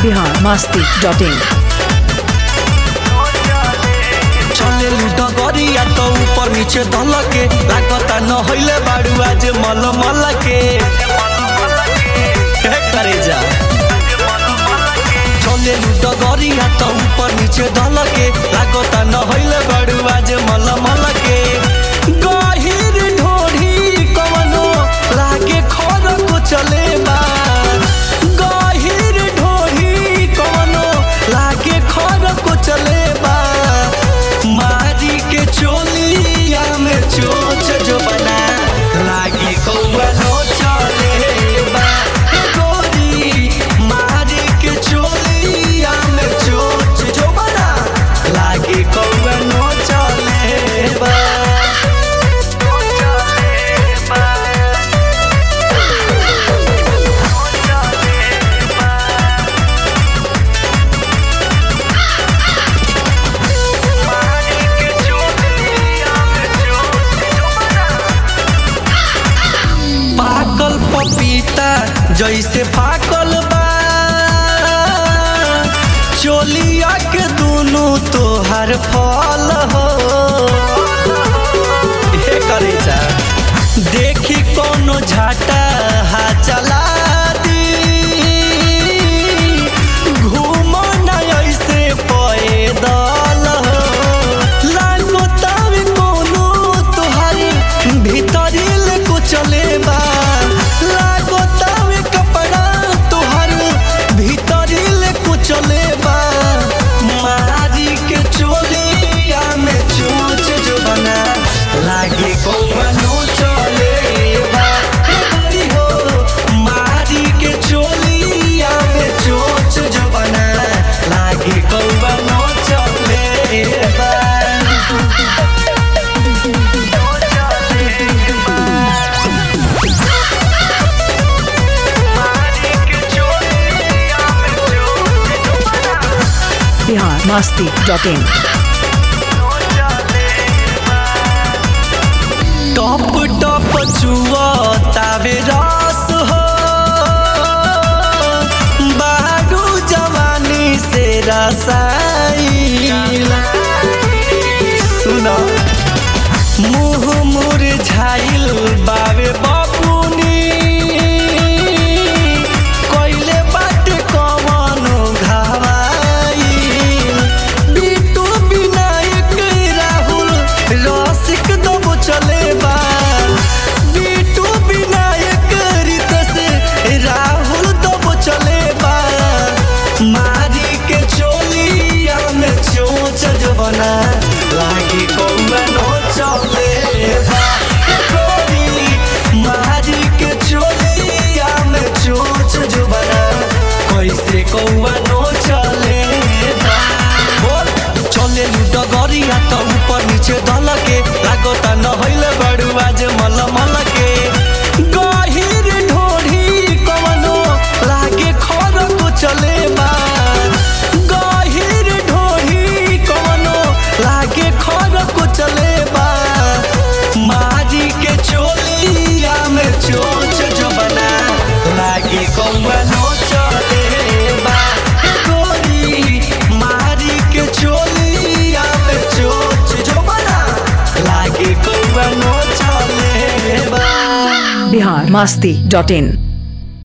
Bihar Masti dot in चले लूटा गरिया तो ऊपर नीचे धलके लागता न हइले बाड़ू आज मल मल के हे करे जा चले लूटा गरिया तो ऊपर नीचे धलके लागता न हइले बाड़ू आज मल मल के गहिर ढोढ़ी कवनो लागे खर को चले बा गहिर ढोढ़ी कवनो लागे खर को चले बा मारी के चोलिया में चोच जो बना लागी कौआ नो चले बा हे गोरी मारी के चोलिया में चोच जो बना लागी कौआ नो चले बा पाकल पपीता जैसे पाकल बा चोलिया के दुनू तोहर फल हो हे करे जा देखी कोनो झाटा हा चला दी घूम न ऐसे पैदल हो लागो तब कोनो तोहर भीतरिल को चले बा लागो तब कपड़ा तोहर भीतरिल को चले बा मारी के चोलिया में चोच जो बना लागे कौनो चले बा हे गोरी हो मारी के चोलिया में चोच जो बना लागे कौनो चले बा बिहार मस्ती डॉट इन टप टप चुआ तावे रस हो बारू जवानी से रसाई सुना मुँह मुरझाइल बावे बापुनी कोइले बाट कवनो घावाइल बिटू विनायक राहुल रसिक दबो चले बा बिटू विनायक रितेश राहुल दबो चले बा मारी के चोलिया में चोच जो बना लागी कौनो चले बा हे गोरी मारी के चोलिया में चोच जो बना कैसे कौनो चले बा बोल चले लूट गरिया त ऊपर नीचे दलके लागता न हइले बड़ू आज मल मल के गहिर ढोढ़ी कवनो लागे खर को चले बा गहिर ढोढ़ी कवनो लागे खर को चले बा मारी के चोलिया में चोच जो बना लागे कौनो चले बा हे गोरी मारी के चोलिया में चोच जो बना लागे कौनो चले बा बिहार मस्ती डॉट इन